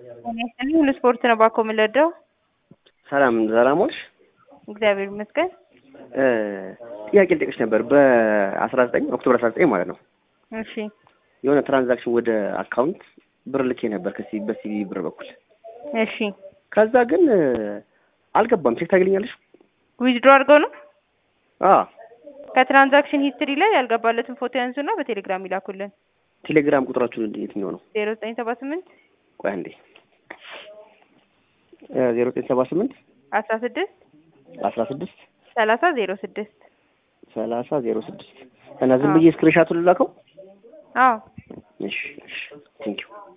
ሁሉ ስፖርት ነው ባኮ የምንለደው። ሰላም ሰላም ዋልሽ። እግዚአብሔር ይመስገን። ጥያቄ ልጠይቅሽ ነበር። በአስራ ዘጠኝ ኦክቶበር አስራ ዘጠኝ ማለት ነው እሺ የሆነ ትራንዛክሽን ወደ አካውንት ብር ልኬ ነበር ከሲ በሲቢ ብር በኩል እሺ ከዛ ግን አልገባም። ቼክ ታግልኛለሽ? ዊዝድሮ አድርገው ነው አዎ ከትራንዛክሽን ሂስትሪ ላይ ያልገባለትን ፎቶ ያንሱና በቴሌግራም ይላኩልን። ቴሌግራም ቁጥራችሁን የትኛው ነው? ዜሮ ዘጠኝ ሰባ ስምንት ቆይ አንዴ ዜሮ ዘጠኝ ሰባ ስምንት አስራ ስድስት አስራ ስድስት ሰላሳ ዜሮ ስድስት ሰላሳ ዜሮ ስድስት እና ዝም ብዬ ስክሪንሻቱን ልላከው? አዎ እሺ እሺ ቴንኪው